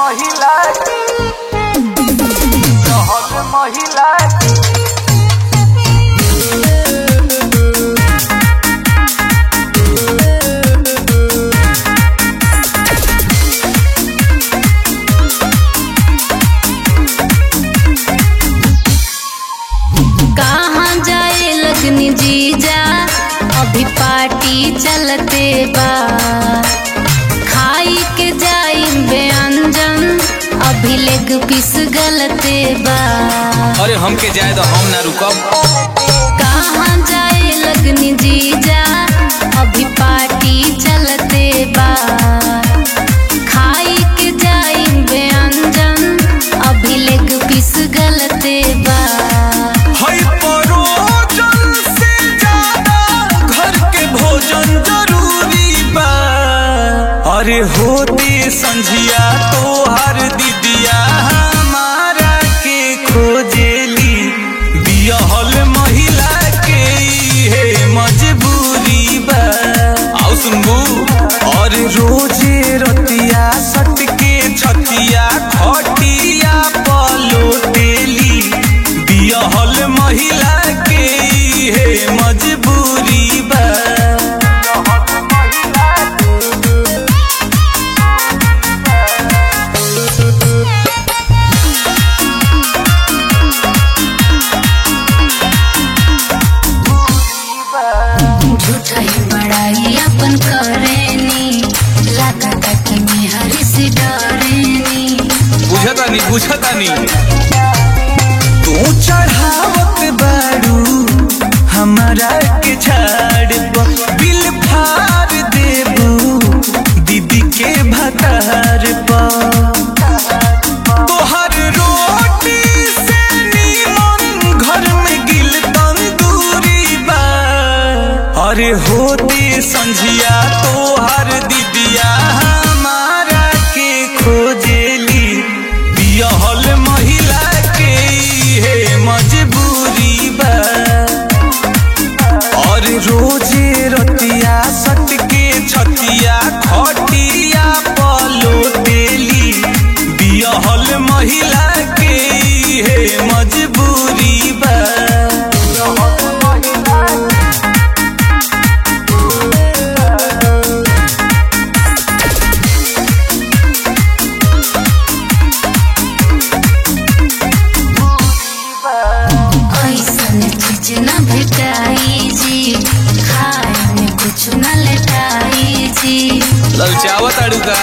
महिला रहल महिला कहाँ जाए लगनी जीजा अभी पार्टी चलते बा खाई के जाई व्यंजन अभी लेग पीस गलते बा अरे हमके जाए तो हम ना रुकब कहाँ जाए लगनी जीजा अभी पार्टी चलते बा खाई के जाई व्यंजन अभी लेग पीस गलते बा हई परोजन से ज्यादा घर के भोजन जरूरी बा अरे होती संझिया तोहर दीदिया हमारा के खोजेली बियहल महिला के हे मजबूरी बा आओ सुनबू और रोजे रतिया सट के छतिया खटिया पलोटेली बियहल महिला के हे मजबूरी बा झूठा ही बड़ाई अपन करेनी लागता कि मेहर से डरेनी बुझतानी बुझतानी तू चढ़ावत बारू हमारा के झाड़ पर बिल फाड़ देबू दीदी के भतार पर तोहर रोटी से नीमन घर में गिल तंदूरी बा अरे होती संझिया तोहर दीदिया हमारा के खोजेली बियहल महिला के हे मजबूरी बा और रोजे रतिया सट के छतिया खटिया पलोटेली बियहल महिला के हे मजबूरी बा ऐसन चीज न भेटाई जी खाए में कुछ न लेटाई जी ललचावत अड़ू का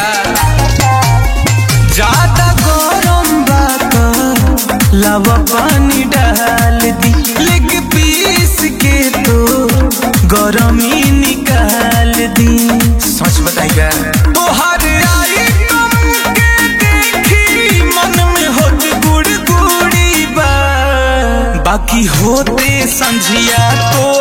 ज्यादा गरम बात लव पानी डाल दी लेग पीस के तो गरमी निकाल दी सच बताइएगा तोहर आइटम के देखी मन में होत गुड़ गुड़ी बा बाकी होते संझिया तो